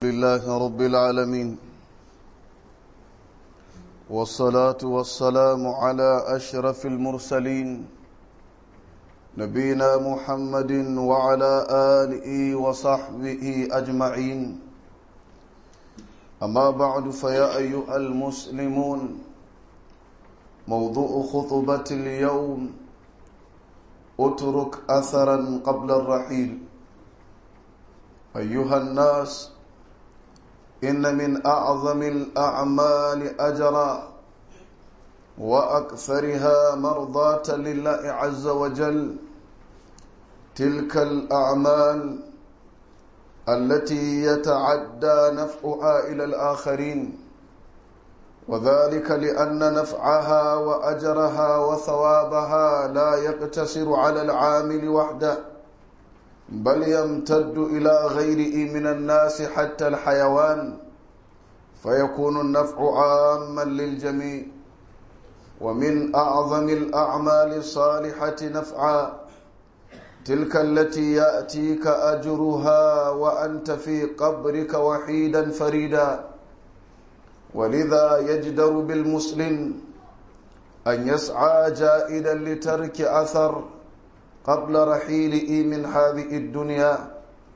لله رب العالمين والصلاة والسلام على أشرف المرسلين نبينا محمد وعلى آله وصحبه أجمعين أما بعد فيا أيها المسلمون موضوع خطبة اليوم اترك أثرا قبل الرحيل أيها الناس إن من أعظم الأعمال أجرا وأكثرها مرضاة لله عز وجل تلك الأعمال التي يتعدى نفعها إلى الآخرين وذلك لأن نفعها وأجرها وثوابها لا يقتصر على العامل وحده بل يمتد إلى غيره من الناس حتى الحيوان فيكون النفع عاما للجميع ومن أعظم الأعمال الصالحة نفعا تلك التي يأتيك أجرها وأنت في قبرك وحيدا فريدا ولذا يجدر بالمسلم أن يسعى جائدا لترك أثر قبل رحيله من هذه الدنيا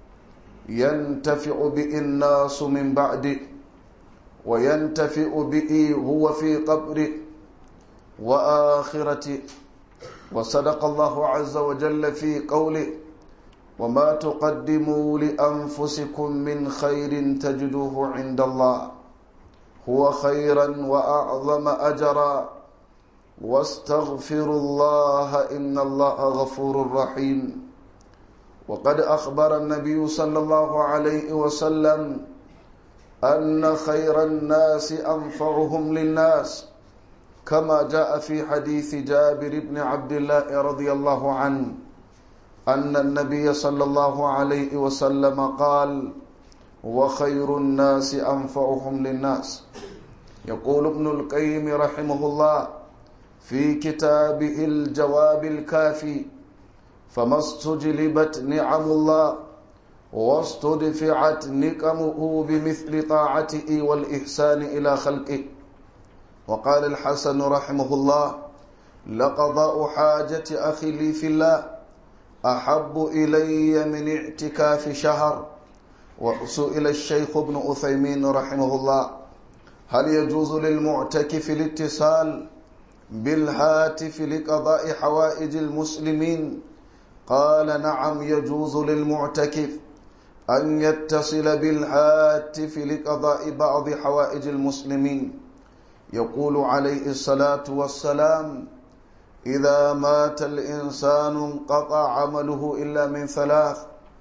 ينتفع به الناس من بعده وينتفع به هو في قبره وآخرته وصدق الله عز وجل في قوله وما تقدموا لأنفسكم من خير تجدوه عند الله هو خيرا وأعظم أجرا واستغفروا الله إن الله غفور رحيم وقد أخبر النبي صلى الله عليه وسلم أن خير الناس أنفعهم للناس كما جاء في حديث جابر بن عبد الله رضي الله عنه أن النبي صلى الله عليه وسلم قال وخير الناس أنفعهم للناس يقول ابن القيم رحمه الله في كتابه الجواب الكافي فما استجلبت نعم الله واستدفعت نقمه بمثل طاعته والإحسان إلى خلقه وقال الحسن رحمه الله لقضاء حاجة أخي لي في الله أحب إلي من اعتكاف شهر وسئل الشيخ ابن أثيمين رحمه الله هل يجوز للمعتكف الاتصال بالهاتف لقضاء حوائج المسلمين قال نعم يجوز للمعتكف أن يتصل بالهاتف لقضاء بعض حوائج المسلمين يقول عليه الصلاة والسلام إذا مات الإنسان انقطع عمله إلا من ثلاث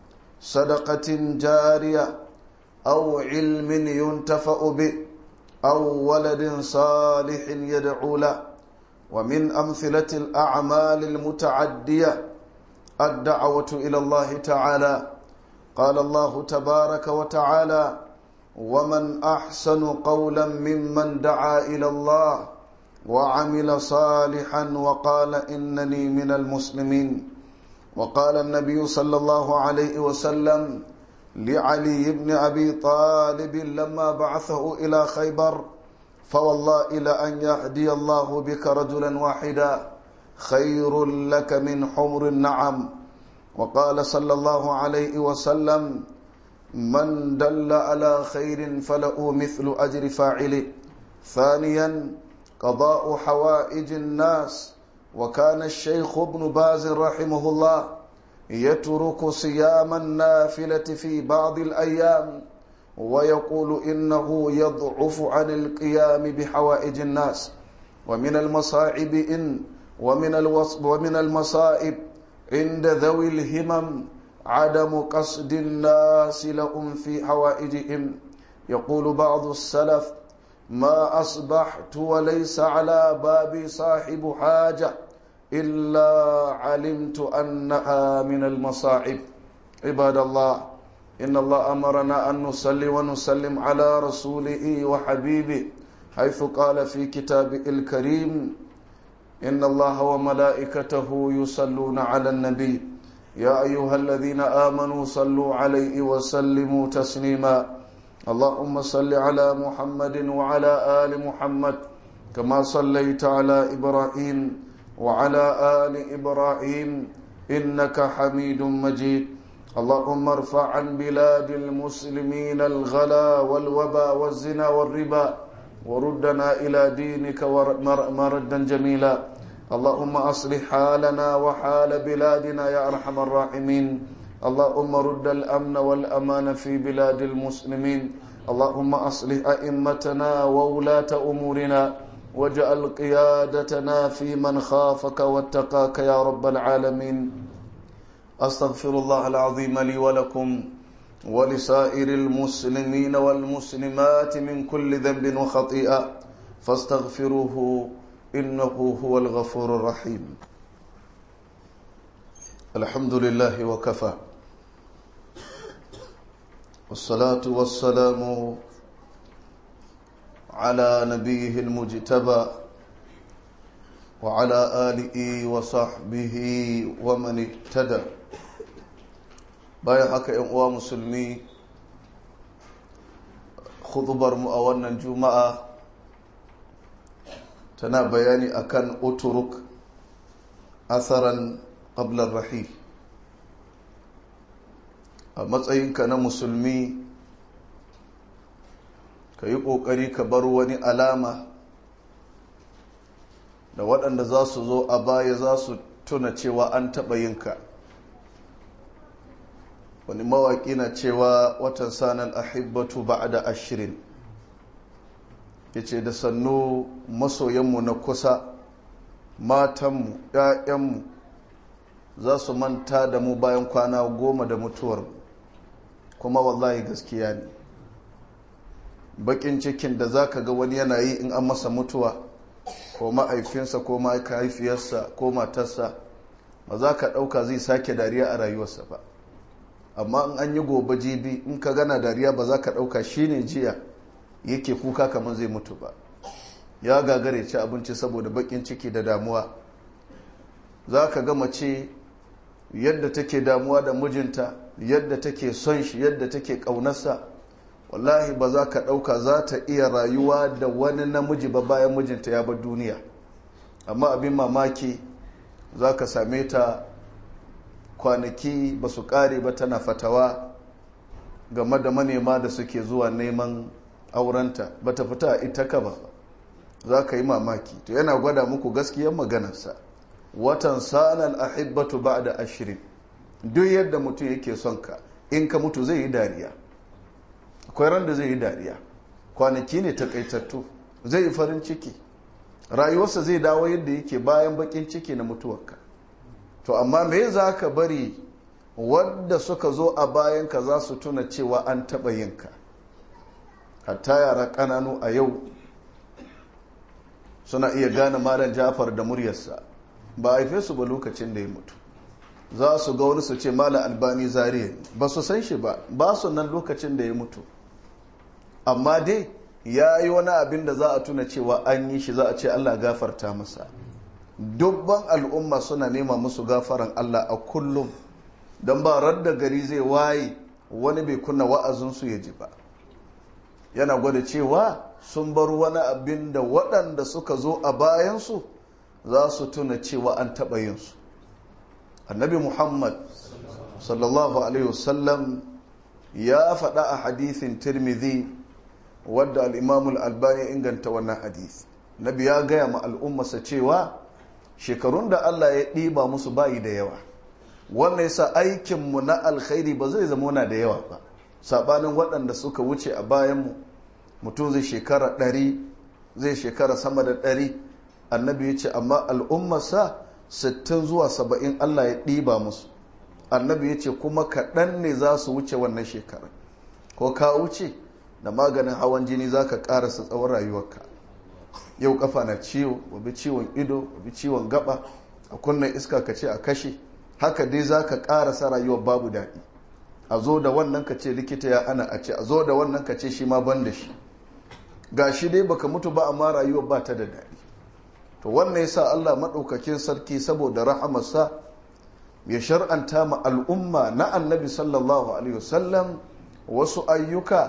صدقة جارية أو علم ينتفأ به أو ولد صالح يدعو له ومن أمثلة الأعمال المتعدية الدعوة إلى الله تعالى قال الله تبارك وتعالى ومن أحسن قولا ممن دعا إلى الله وعمل صالحا وقال إنني من المسلمين وقال النبي صلى الله عليه وسلم لعلي بن أبي طالب لما بعثه إلى خيبر فوالله إلى أن يهدي الله بك رجلا واحدا خير لك من حمر النعم وقال صلى الله عليه وسلم من دل على خير فله مثل أجر فاعله ثانيا قضاء حوائج الناس وكان الشيخ ابن باز رحمه الله يترك صيام النافلة في بعض الأيام ويقول إنه يضعف عن القيام بحوائج الناس ومن المصائب إن ومن, الوص ومن المصائب عند ذوي الهمم عدم قصد الناس لهم في حوائجهم يقول بعض السلف ما أصبحت وليس على بابي صاحب حاجة إلا علمت أنها من المصائب عباد الله إن الله أمرنا أن نصلي ونسلم على رسوله وحبيبه حيث قال في كتابه الكريم إن الله وملائكته يصلون على النبي يا أيها الذين آمنوا صلوا عليه وسلموا تسليما اللهم صل على محمد وعلى آل محمد كما صليت على إبراهيم وعلى آل إبراهيم إنك حميد مجيد اللهم ارفع عن بلاد المسلمين الغلا والوبا والزنا والربا وردنا إلى دينك مردا جميلا اللهم أصلح حالنا وحال بلادنا يا أرحم الراحمين اللهم رد الأمن والأمان في بلاد المسلمين اللهم أصلح أئمتنا وولاة أمورنا واجعل قيادتنا في من خافك واتقاك يا رب العالمين أستغفر الله العظيم لي ولكم ولسائر المسلمين والمسلمات من كل ذنب وخطيئة فاستغفروه إنه هو الغفور الرحيم الحمد لله وكفى والصلاة والسلام على نبيه المجتبى وعلى آله وصحبه ومن اهتدى bayan haka yan uwa musulmi khutubar mu a wannan juma'a tana bayani akan uturuk asaran qablar rahil a matsayinka na musulmi ka yi ƙoƙari ka bar wani alama da waɗanda za su zo a baya za su tuna cewa an taɓa yinka wani mawaƙi na cewa watan sanar ahibbatu ba da ashirin ya ce da sannu masoyanmu na kusa matanmu ‘ya'yanmu za su manta da mu bayan kwana goma da mutuwar kuma wallahi gaskiya ne bakin cikin da za ka ga wani yana yi in an masa mutuwa ko ma'aifinsa ko mahaifiyarsa ko matarsa ba za ka ɗauka zai sake dariya a rayuwarsa ba amma in an yi gobe jibi in ka gana dariya ba za ka ɗauka shi ne jiya yake kuka kamar zai mutu ba ya gagare ci abinci saboda bakin ciki da damuwa za ka ga mace yadda take damuwa da mijinta yadda take son shi yadda take ƙaunarsa wallahi ba za ka ɗauka za ta iya rayuwa da wani namiji ba bayan mijinta ya bar duniya amma abin mamaki za ka same ta kwanaki ba su ƙare ba tana fatawa game da manema da suke zuwa neman aurenta ba ta fita ita ka ba za ka yi mamaki to yana gwada muku gaskiyar maganarsa watan sa'anar ahibbatu ba da ashirin duk yadda mutum yake son ka in ka mutu zai yi dariya akwai ran da zai yi dariya kwanaki ne takaitattu zai yi farin ciki rayuwarsa zai dawo yadda yake bayan bakin ciki na mutuwarka to amma me za ka bari wadda suka zo a bayanka za su tuna cewa an taɓa yinka hatta yara ƙananu a yau suna iya gane malam jafar da muryarsa ba a haife su ba lokacin da ya mutu za su ga wani su ce malam albani zariya ba su san shi ba ba su nan lokacin da ya mutu amma dai ya yi wani abin da za a tuna cewa an yi shi za a ce allah gafarta masa dubban al'umma suna nema musu gafaran allah a kullum don ba radda gari zai waye wani bai kunna wa'azinsu ya ji ba yana gwada cewa sun bar wani abin da waɗanda suka zo a bayansu za su tuna cewa an taɓa yinsu annabi muhammad sallallahu alaihi wasallam ya faɗa a hadithin tirmidhi wadda al'imamul albani inganta wannan hadith nabi ya gaya ma al'ummarsa cewa shekarun da allah ya ɗiba musu bayi da yawa wannan yasa aikinmu na alkhairi ba zai zama na da yawa ba saɓanin waɗanda suka wuce a bayanmu mutum zai shekara ɗari zai shekara sama da ɗari annabi ya ce amma al'ummarsa sittin zuwa saba'in allah ya ɗiba musu annabi ya ce kuma kaɗan ne za su wuce wannan shekara ko ka wuce da maganin hawan jini za ka ƙarasa tsawon rayuwarka yau kafa na ciwo wabi ciwon ido wabi ciwon gaba a kunnen iska ka ce a kashe haka dai za ka ƙarasa rayuwar babu daɗi a zo da wannan ka ce likita ya ana a ce a zo da wannan ka ce shi ma ban da shi ga shi dai baka mutu ba amma rayuwar ba ta da daɗi to wannan yasa Allah maɗaukakin sarki saboda rahamarsa ya shar'anta ma al'umma na annabi sallallahu alaihi wasallam wasu ayyuka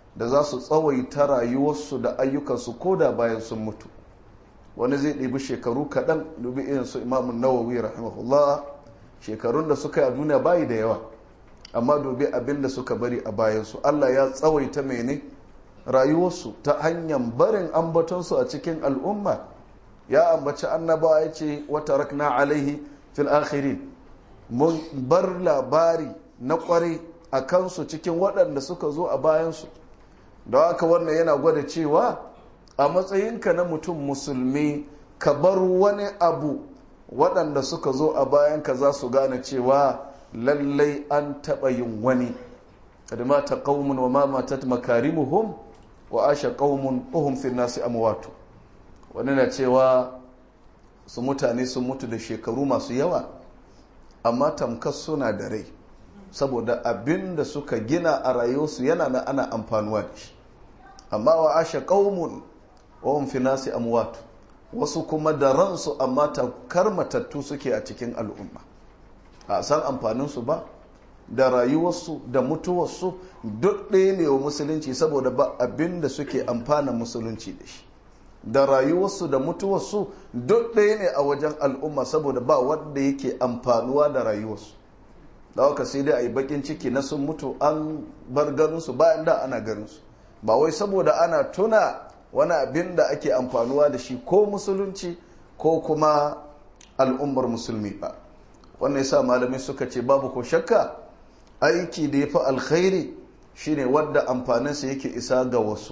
da za su tsawaita rayuwarsu da ayyukansu ko da bayan sun mutu wani zai ɗibi shekaru kaɗan dubi irin su imamun nawawi rahimahullah shekarun da suka yi a duniya bayi da yawa amma dubi abin da suka bari a bayansu allah ya tsawaita mene rayuwarsu ta hanyar barin ambatonsu a cikin al'umma ya ambaci annabawa ya ce wata rakna alaihi fil akhirin mun bar labari na kwarai a kansu cikin waɗanda suka zo a bayansu da haka wannan yana gwada cewa a matsayinka na mutum musulmi ka bar wani abu waɗanda suka zo a bayanka za su gane cewa lallai an taɓa yin wani kada mata ƙaumun wa ma matat makarimuhum wa asha ƙaumun uhum fi nasi amwatu wani na cewa su mutane sun mutu da shekaru masu yawa amma tamkar suna da rai saboda abin da suka gina a rayuwarsu yana na ana amfanuwa da shi amma wa asha ƙaumun wa fi nasi amwatu wasu kuma da ransu amma tamkar matattu suke a cikin al'umma a san amfaninsu ba da rayuwarsu da mutuwarsu duk ɗaya ne wa musulunci saboda ba abin da suke amfana musulunci da shi da rayuwarsu da mutuwarsu duk ɗaya ne a wajen al'umma saboda ba wanda yake amfanuwa da rayuwarsu da haka sai dai a yi bakin ciki na sun mutu an bar ganinsu bayan da ana ganinsu ba wai saboda ana tuna wani abin da ake amfanuwa da shi ko musulunci ko kuma al'ummar musulmi ba wannan yasa malamai suka ce babu ko shakka aiki da ya fi alkhairi shine wadda amfaninsa yake isa ga wasu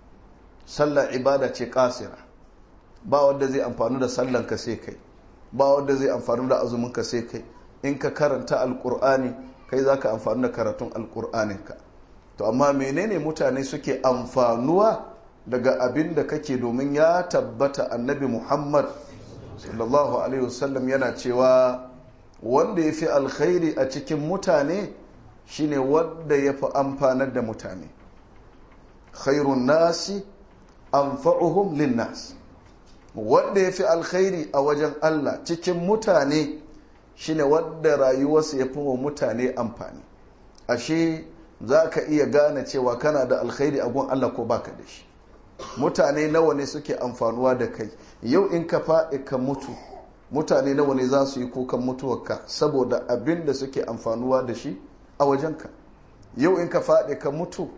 sallar ibada ce kasira ba wadda zai amfani da sallan ka sai kai ba wadda zai amfani da azumin ka sai kai in ka karanta alkur'ani kai za ka amfani da karatun alkur'aninka to amma menene mutane suke amfanuwa daga abin da kake domin ya tabbata annabi muhammad sallallahu alaihi wasallam yana cewa wanda ya fi alkhairi a cikin mutane shine wanda ya fi amfanar da mutane khairun nasi anfa'uhum linnas wanda ya fi alkhairi a wajen allah cikin mutane shine wanda rayuwarsa ya fi wa mutane amfani ashe za ka iya gane cewa kana da alkhairi a gun allah ko baka da shi mutane nawa ne suke amfanuwa da kai yau in ka faɗi ka mutu mutane nawa ne za su yi kukan mutuwarka saboda abin da suke amfanuwa da shi a wajenka yau in ka faɗi ka mutu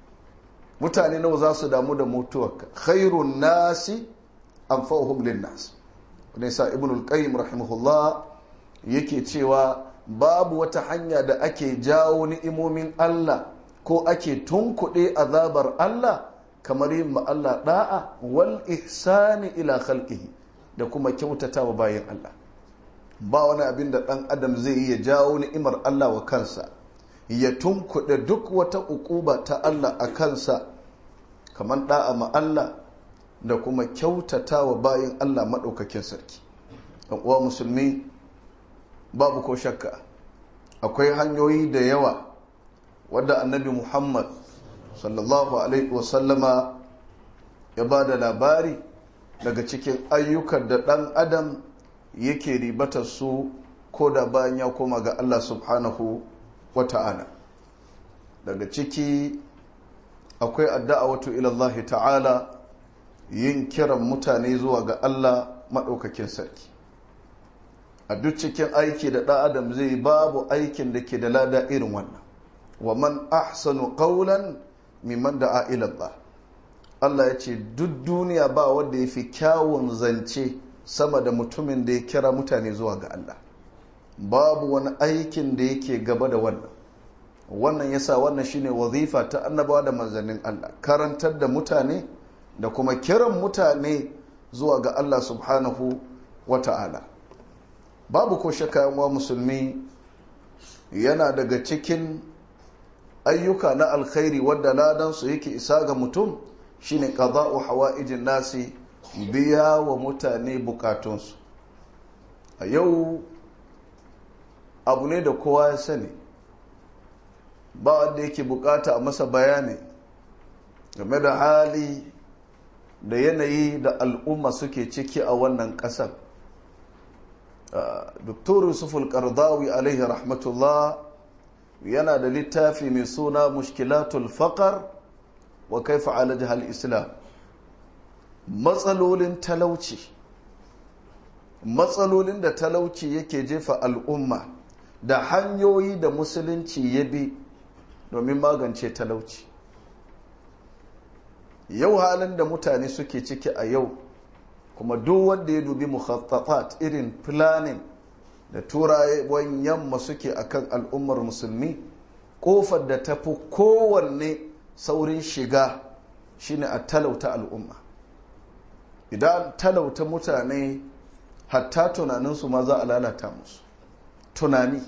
mutane nawa za su damu da mutuwarka khairun nasi anfa'uhum linnas ne sa ibnul qayyim rahimahullah yake cewa babu wata hanya da ake jawo ni'imomin Allah ko ake tunkuɗe azabar Allah kamar yin ma Allah da'a wal ihsani ila khalqihi da kuma kyautata wa bayan Allah ba wani abin da ɗan adam zai yi ya jawo ni'imar Allah wa kansa ya tunkuɗe duk wata ukuba ta Allah a kansa kamar da'a ma Allah da kuma kyautata wa bayan Allah maɗaukakin sarki uwa musulmi babu ko shakka akwai hanyoyi da yawa wadda annabi muhammad sallallahu alaihi wasallama ya ba da labari daga cikin ayyukan da ɗan adam yake ribatar su ko da bayan ya koma ga allah subhanahu wa ta'ala daga ciki akwai addu'a wato ilallahi ta'ala yin kiran mutane zuwa ga allah maɗaukakin sarki a duk cikin aiki da ɗan adam zai babu aikin da ke da lada irin wannan wa man ahsanu qawlan mimman da'a ila Allah Allah ya ce duk duniya ba wanda ya fi kyawun zance sama da mutumin da ya kira mutane zuwa ga Allah babu wani aikin da yake gaba da wannan wannan yasa wannan shine wazifa ta annabawa da manzannin Allah karantar da mutane da kuma kiran mutane zuwa ga Allah subhanahu wa ta'ala babu ko shakka wa musulmi yana daga cikin ayyuka na alkhairi wadda ladansu yake isa ga mutum shine qada'u hawa'ijin nasi biya wa mutane bukatunsu a yau abu ne da kowa ya sani ba wanda yake bukata a masa bayani game da hali da yanayi da al'umma suke ciki a wannan ƙasar Dr. Yusuful Qardawi alaihi rahmatullah yana da littafi mai suna mushkilatul faqar wa kaifa alaja hal islam matsalolin talauci matsalolin da talauci yake jefa al'umma da hanyoyi da musulunci ya bi domin magance talauci yau halin da mutane suke ciki a yau kuma duk wanda ya dubi mukhattafat irin planning da turawan yamma suke akan al'ummar musulmi kofar da ta fi kowanne saurin shiga shine a talauta al'umma idan talauta mutane hatta tunaninsu ma za a lalata musu tunani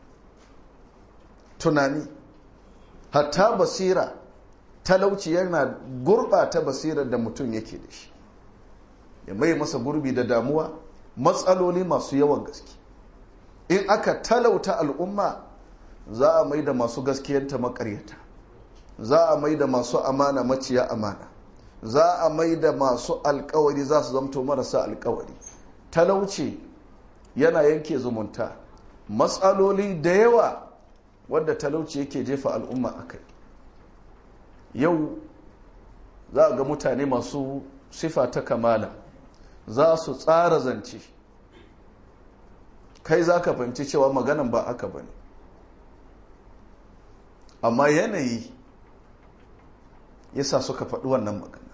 tunani hatta basira talauci yana gurbata basirar da mutum yake da shi ya mai masa gurbi da damuwa matsaloli masu yawan gaske in aka talauta al'umma za a mai da masu gaskiyanta makaryata za a mai da masu amana maciya amana za a mai da masu alkawari za su zamto marasa alkawari talauci yana yanke zumunta matsaloli da yawa wadda talauci yake jefa al'umma a kai yau za a ga mutane masu sifa ta kamala za su tsara zance kai za ka fahimci cewa maganan ba aka ba ne amma yanayi yasa suka faɗi wannan magana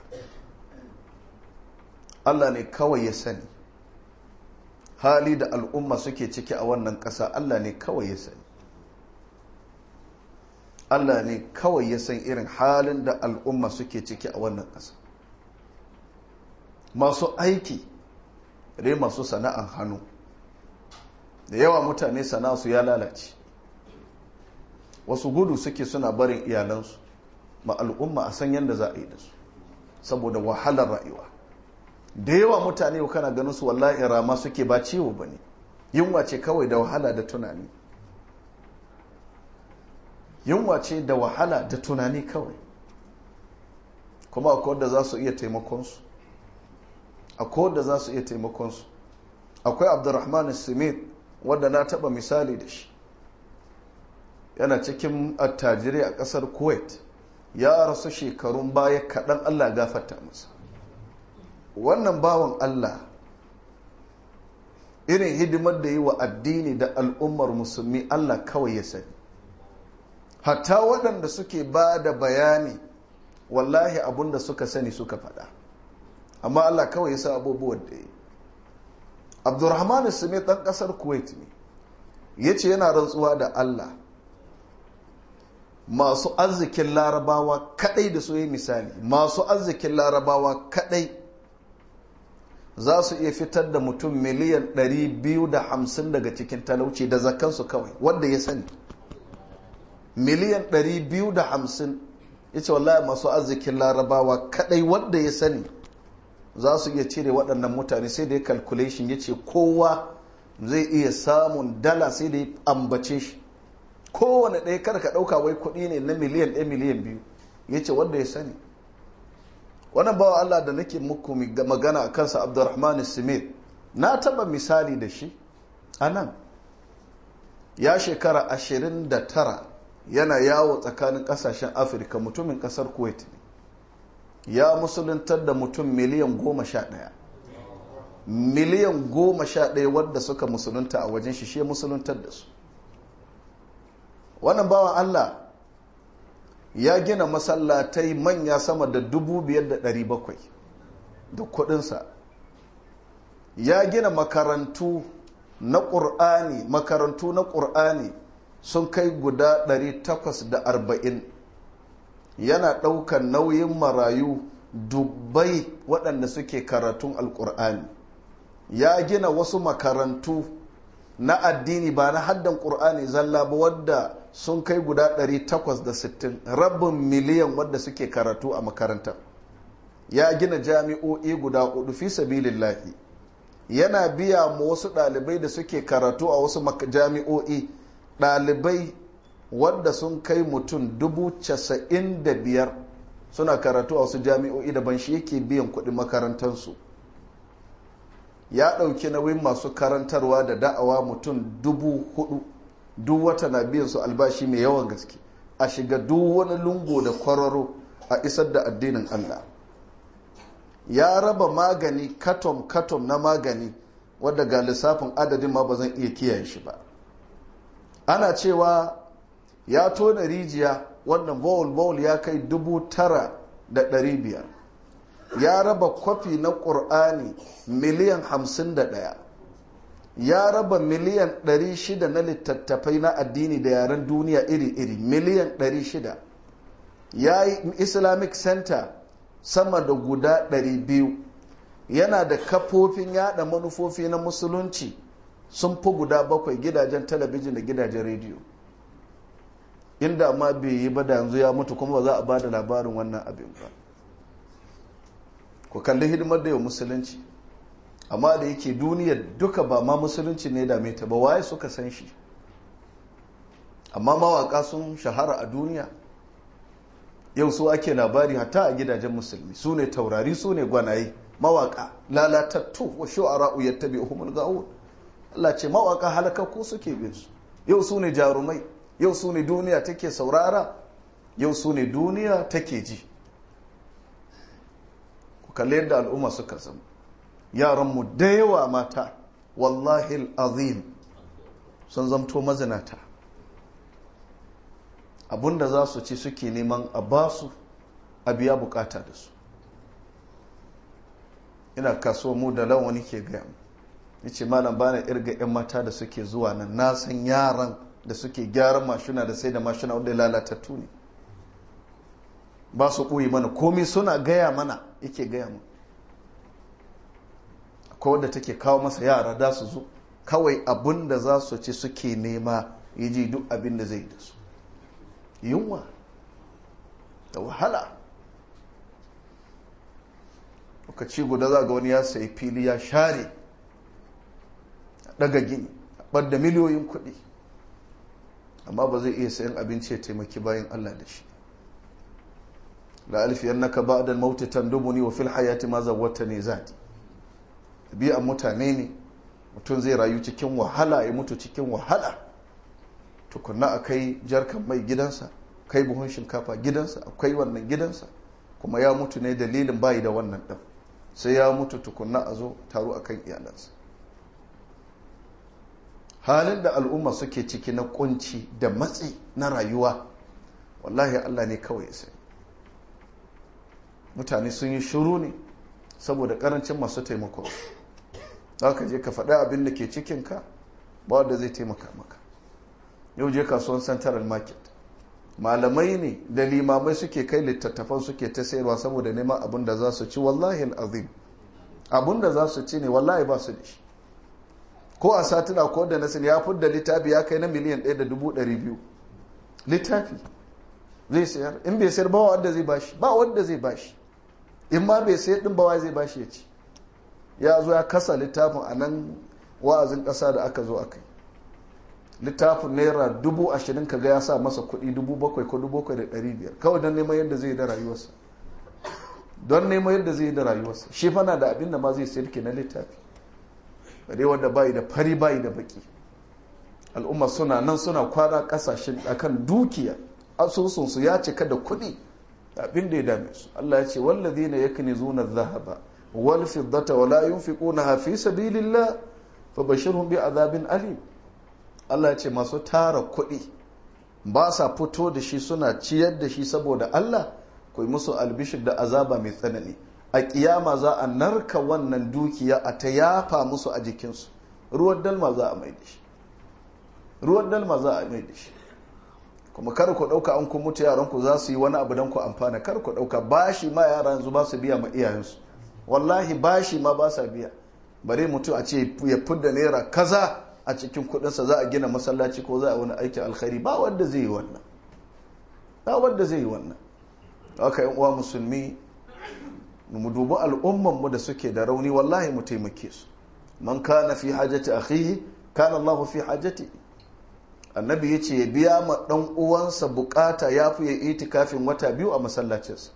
allah ne kawai ya sani hali da al'umma suke ciki a wannan ƙasa allah ne kawai ya sani allah ne kawai ya san irin halin da al'umma suke ciki a wannan ƙasa masu aiki dai masu sana'an hannu da yawa mutane su ya lalace wasu gudu suke suna barin iyalansu ma al'umma a san yadda za a yi da su saboda wahalar rayuwa da yawa mutane yau kana ganin su wallahi rama suke ba ciwo ba ne yunwa ce kawai da wahala da tunani yunwa ce da wahala da tunani kawai kuma akwai wadda za su iya taimakonsu akwai wadda za su iya taimakonsu akwai abdurrahman simit wadda na taba misali da shi yana cikin attajirai a kasar kuwait ya rasu shekarun baya kaɗan allah gafarta masa wannan bawan allah irin hidimar da yi wa addini da al'ummar musulmi allah kawai ya sani hatta waɗanda suke ba da bayani wallahi abinda suka sani suka faɗa amma allah kawai ya sa abubuwan da yi abdurrahman smith ɗan ƙasar kuwait ne ya ce yana rantsuwa da allah masu arzikin larabawa kadai da su yi misali masu arzikin larabawa kadai za su iya fitar da mutum miliyan 250 daga cikin talauci da zakansu kawai wanda ya sani miliyan 250 ya ce wallahi masu arzikin larabawa kadai wanda ya sani za su iya cire waɗannan mutane sai da ya calculation ya ce kowa zai iya samun dala sai da ya ambace shi kowane ɗaya kar ka ɗauka wai kuɗi ne na miliyan ɗaya miliyan biyu ya ce wanda ya sani wannan bawa Allah da nake muku magana a kansa abdurrahman simir na taɓa misali da shi a nan ya shekara ashirin da tara yana yawo tsakanin ƙasashen afirka mutumin ƙasar kuwait ne ya musuluntar da mutum miliyan goma sha ɗaya miliyan goma sha ɗaya wadda suka musulunta a wajen shi shi musuluntar da su wannan bawan Allah ya gina masallatai manya sama da dubu biyar da ɗari bakwai da kudinsa ya gina makarantu na ƙur'ani makarantu na ƙur'ani sun kai guda ɗari takwas da arba'in yana ɗaukar nauyin marayu dubbai waɗanda suke karatun alƙur'ani ya gina wasu makarantu na addini ba na haddan ƙur'ani zalla ba wadda sun kai guda 860 rabin miliyan wadda suke karatu a makarantar ya gina jami'o'i guda hudu fi sabilillahi yana biya ma wasu ɗalibai da suke karatu a wasu jami'o'i ɗalibai wadda sun kai mutum dubu casa'in da biyar suna karatu a wasu jami'o'i daban shi yake biyan kuɗin makarantarsu ya ɗauki nauyin masu karantarwa da da'awa mutum dubu hudu duk wata na biyan su albashi mai yawan gaske a shiga duk wani lungo da kwararo a isar da addinin Allah ya raba magani katom-katom na magani wadda ga lissafin adadin ma ba zan iya kiyaye shi ba ana cewa ya tona rijiya wannan bowl-bowl ya kai dubu tara da ɗari biyar ya raba kwafi na ƙur'ani miliyan hamsin da ɗaya ya raba miliyan ɗari shida na littattafai na addini da yaren duniya iri-iri miliyan ɗari shida ya yi islamic center sama da guda ɗari biyu yana da kafofin yada manufofi na musulunci sun fi guda bakwai gidajen talabijin da gidajen rediyo inda ma bai yi ba da yanzu ya mutu kuma ba za a ba da labarin wannan abin ba ku kalli hidimar da yau musulunci amma da yake duniyar duka ba ma musulunci ne da ta ba waye suka san shi amma mawaka sun shahara a duniya yau su ake labari hatta a gidajen musulmi su ne taurari su ne gwanaye mawaka lalatattu wa shu'ara'u yattabi'uhumul ga'un Allah ce mawaka halakakku suke bin su yau su ne jarumai yau su ne duniya take saurara yau su ne duniya take ji ku kalli yadda al'umma suka zama yaranmu da yawa mata wallahi azim sun zamto mazinata abinda za su ci suke neman a basu a biya bukata da su ina kasuwa mu da lawani ke gaya mu ya ce malam bana irga 'yan mata da suke zuwa nan na san yaran da suke gyaran mashina da sai da mashina wanda lalatattu ne ba su ɓoye mana komai suna gaya mana yake gaya mu akwai wadda take kawo masa yara da su zo kawai abin da za su ci suke nema ya ji duk abin da zai da su yunwa da wahala lokaci guda za ga wani ya sayi fili ya share daga gini ɓadda miliyoyin kuɗi amma ba zai iya sayan abinci ya taimaki bayan allah da shi la alfiyar naka ba da mauti tandubuni wa fil hayati ma zawwata ne zati biyan mutane ne mutum zai rayu cikin wahala ya mutu cikin wahala tukunna a kai jarkan mai gidansa kai buhun shinkafa gidansa akwai wannan gidansa kuma ya mutu ne dalilin bayi da wannan ɗan sai ya mutu tukunna a zo taro a kan iyalansa halin da al'umma suke ciki na kunci da matsi na rayuwa wallahi allah ne kawai ya sai mutane sun yi shuru ne saboda karancin masu taimako za ka je ka faɗi abin da ke cikinka ba wanda zai taimaka maka yau je kasuwan central market malamai ne da limamai suke kai littattafan suke ta sayarwa saboda neman abin da za su ci wallahi azim abin da za su ci ne wallahi ba su da shi ko a satina ko da nasir ya fi da littafi ya kai na miliyan ɗaya da dubu ɗari biyu littafi zai sayar in bai sayar ba wanda zai bashi ba wanda zai bashi in ma bai sayar din ba wa zai bashi ya ci ya zo ya kasa littafin a nan wa'azin ƙasa da aka zo a kai littafin naira dubu ashirin ka ga ya sa masa kuɗi dubu bakwai ko dubu bakwai da ɗari biyar kawai don neman yadda zai yi da rayuwarsa don neman yadda zai yi da rayuwarsa shi fana da abin da ma zai sayar ke na littafi bare wanda bayi da fari bayi da baki al'umma suna nan suna kwana kasashen akan dukiya asusunsu ya cika da kuɗi abin da ya dame su Allah ya ce wallazina yaknizuna adh-dhahaba wal fiddata wa la yunfiqunaha fi sabilillah fabashirhum bi azabin alim Allah ya ce masu tara kuɗi ba sa fito da shi suna ciyar da shi saboda Allah ku musu albishir da azaba mai tsanani a kiyama za a narka wannan dukiya a ta yafa musu a jikinsu ruwan dalma za a mai da shi ruwan dalma za a mai da shi kuma kar ku ɗauka an kun mutu yaranku za su yi wani abu don ku amfana kar ku ɗauka bashi ma yara yanzu ba su biya ma iyayensu wallahi bashi ma ba sa biya bare mutum a ce ya fidda naira kaza a cikin kudinsa za a gina masallaci ko za a wani aikin alkhairi ba wanda zai yi wannan ba wanda zai yi wannan haka yan uwa musulmi mu dubi al'umman mu da suke da rauni wallahi mu taimake su man kana fi hajati akhihi kana Allahu fi hajati annabi yace ya biya ma dan uwansa bukata yafi ya itikafin wata biyu a masallacinsa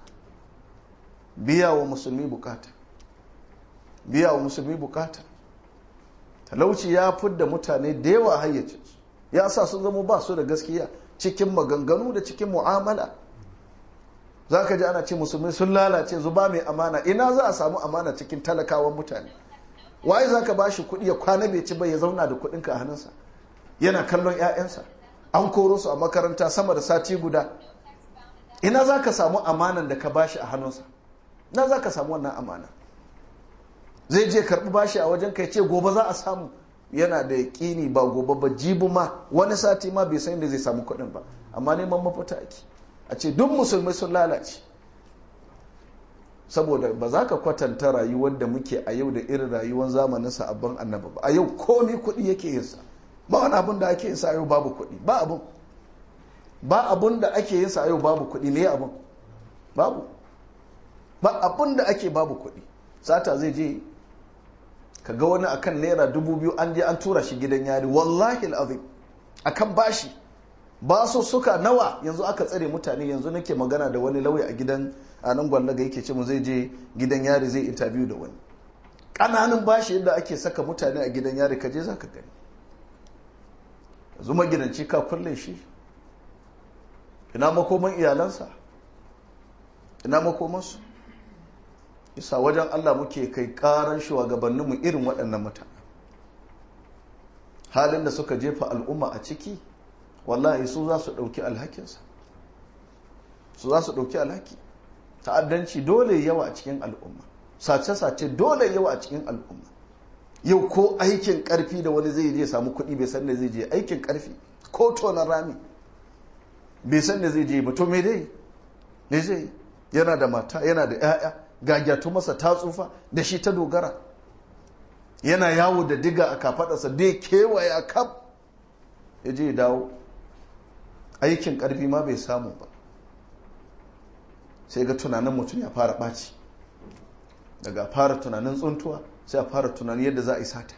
biya wa musulmi bukata biya wa musulmi bukata talauci ya fidda mutane da yawa hayyacinsu ya sa sun zama ba su da gaskiya cikin maganganu da cikin mu'amala za ka ji ana ce musulmi sun lalace zuba mai amana ina za a samu amana cikin talakawan mutane waye za ka ba shi kuɗi ya kwana bai ci ba ya zauna da kuɗinka a hannunsa yana kallon 'ya'yansa an koro su a makaranta sama da sati guda ina za ka samu amanan da ka bashi a hannunsa na za ka samu wannan amana zai je karɓi bashi a wajen kai ce gobe za a samu yana da yaƙini ba gobe ba jibi ma wani sati ma bai san da zai samu kuɗin ba amma neman mafita ake a ce duk musulmai sun lalace saboda ba za ka kwatanta rayuwar da muke a yau da irin rayuwar zamanin sabon annaba ba a yau komi kuɗi yake yinsa ba wani abin da ake yinsa a yau babu kuɗi ba abin ba abin da ake yinsa a yau babu kuɗi ne abin babu ba abin da ake babu kuɗi sata zai je ka ga wani akan naira dubu biyu an je an tura shi gidan yari wallahi al'azim akan bashi ba su suka nawa yanzu aka tsare mutane yanzu nake magana da wani lauya a gidan a nan gwallaga yake ce mu zai je gidan yari zai interview da wani ƙananan bashi yadda ake saka mutane a gidan yari ka je za ka gani yanzu magidanci ka kulle shi ina makoman iyalansa ina makomansu isa wajen allah muke kai karan shugabanninmu irin waɗannan mutane halin da suka jefa al'umma a ciki wallahi su za su ɗauki alhakinsa su za su ɗauki alhaki ta'addanci dole yawa a cikin al'umma sace-sace dole yawa a cikin al'umma yau ko aikin karfi da wani zai je samu kuɗi bai san da zai je aikin karfi ko tonar rami bai san da zai je ba to me dai me zai yana da mata yana da 'ya'ya gagyatu masa ta tsufa da shi ta dogara yana yawo da diga a kafadarsa dai kewaya kaf ya je dawo aikin karfi ma bai samu ba sai ga tunanin mutum ya fara ɓaci daga fara tunanin tsuntuwa sai a fara tunanin yadda za a yi sata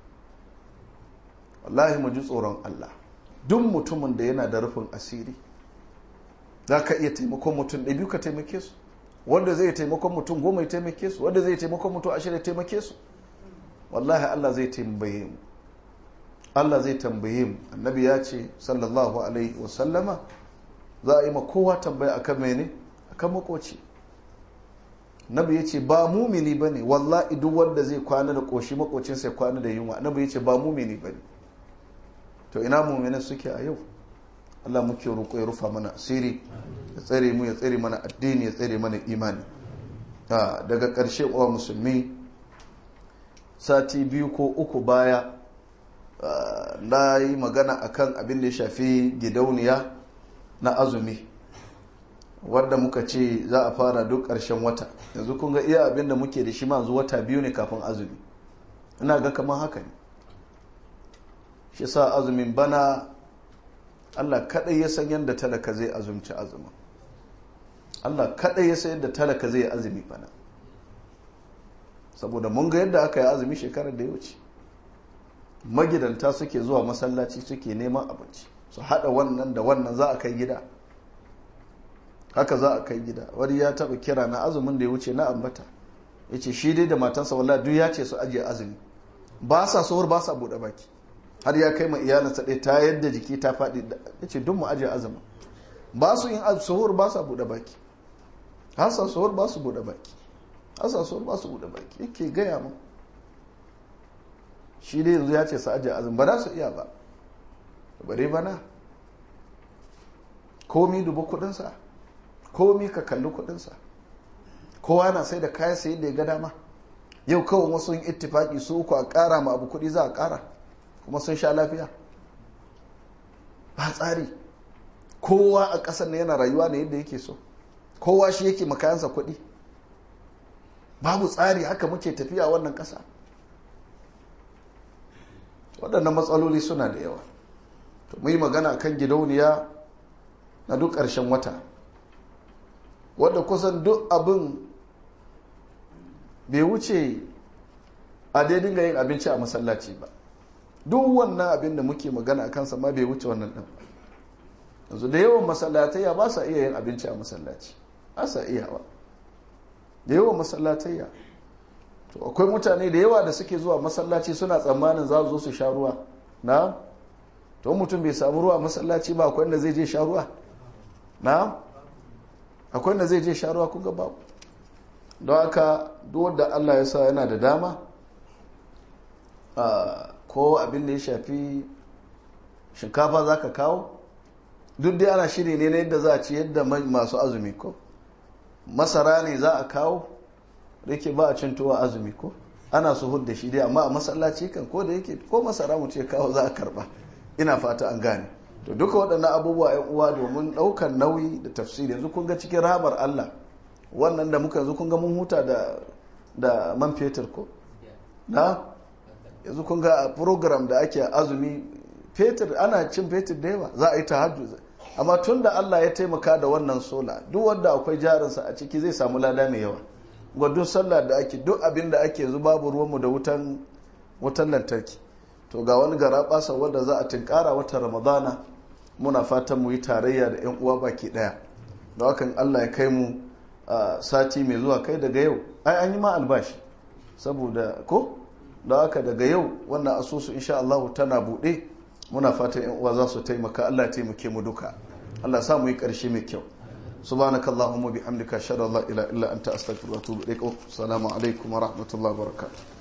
wallahi mu ji tsoron Allah duk mutumin da yana da rufin asiri za ka iya taimakon mutum ɗaya biyu ka taimake su wanda zai taimakon mutum goma ya taimake su wanda zai taimakon mutum ashirin ya taimake su wallahi Allah zai tambaye mu Allah zai tambaye mu annabi ya ce sallallahu alaihi wasallama za a yi ma kowa tambaya akan mene akan makoci nabi ya ce ba mumini ba ne wallahi duk wanda zai kwana da ƙoshi makocinsa ya kwana da yunwa nabi ya ce ba mumini ba ne to ina mumini suke a yau allah muke roƙo ya rufa mana asiri ya tsare mu ya tsare mana addini ya tsare mana imani daga ƙarshe uwa musulmi sati biyu ko uku baya na yi magana akan abin da ya shafi gidauniya na azumi wadda muka ce za a fara duk ƙarshen wata yanzu kun ga iya abin da muke da shi ma zuwa wata biyu ne kafin azumi ina ga kamar haka ne shi sa azumin bana allah kaɗai ya san yadda talaka zai azumci azumin allah kaɗai ya san yadda talaka zai azumi bana saboda mun ga yadda aka yi azumi shekarar da ya wuce magidanta suke zuwa masallaci suke neman abinci su haɗa wannan da wannan za a kai gida haka za a kai gida wani ya taba kira na azumin da ya wuce na ambata ya ce shi dai da matansa walla duk ya ce su ajiye azumi ba sa suhur ba sa buɗe baki har ya kai ma iyalinsa ɗaya ta yadda jiki ta faɗi ya ce duk mu ajiye azumi ba su yin suhur ba sa buɗe baki hasa suhur ba su buɗe baki hasa suhur ba su buɗe baki yake gaya mu shi dai yanzu ya ce su ajiye azumi ba za su iya ba bare bana komi dubu kuɗinsa komi ka kalli kudinsa kowa na sai da kayan sayi da ya ga dama yau kawai wasu yin ittifaki su uku a kara ma abu kudi za a kara kuma sun sha lafiya ba tsari kowa a ƙasar na yana rayuwa ne yadda yake so kowa shi yake makayansa kudi babu tsari haka muke tafiya wannan ƙasa waɗannan matsaloli suna da yawa to mu yi magana kan gidauniya na duk ƙarshen wata wadda kusan duk abin bai wuce a dai dinga yin abinci a masallaci ba duk wannan abin da muke magana a kansa ma bai wuce wannan ɗin yanzu da yawan masallatayya ba sa iya yin abinci a masallaci ba sa iya ba da yawan masallatayya to akwai mutane da yawa da suke zuwa masallaci suna tsammanin za su zo su sha ruwa na to mutum bai samu ruwa masallaci ba akwai inda zai je sha ruwa na akwai wanda zai je sharuwa kun ga babu don haka duk wanda Allah ya sa yana da dama ko abin da ya shafi shinkafa za ka kawo duk dai ana shiri ne na yadda za a ci yadda masu azumi ko masara ne za a kawo da yake ba a cin tuwa azumi ko ana su hudda shi dai amma a masallaci kan ko da yake ko masara mu ce kawo za a karba ina fata an gane to duka waɗannan abubuwa yan uwa domin ɗaukar nauyi da tafsiri yanzu kun ga cikin rahamar Allah wannan da muka yanzu kun ga mun huta da da man fetur ko na yanzu kun ga program da ake azumi fetur ana cin fetur da yawa za a yi tahajjud amma tun da Allah ya taimaka da wannan sola duk wanda akwai jarinsa a ciki zai samu lada mai yawa gwadon sallah da ake duk abin da ake yanzu babu ruwanmu da wutan wutan lantarki to ga wani gara basa wanda za a tinkara wata ramadana muna fatan mu yi tarayya da yan uwa baki daya da hakan Allah ya kai mu sati mai zuwa kai daga yau ai an yi ma albashi saboda ko da haka daga yau wannan asusu insha Allah tana buɗe muna fatan yan uwa za su taimaka Allah ya taimake mu duka Allah sa mu yi ƙarshe mai kyau subhanakallahumma bihamdika ashhadu an la ilaha illa anta astaghfiruka wa atubu ilaik assalamu alaikum wa rahmatullahi wa barakatuh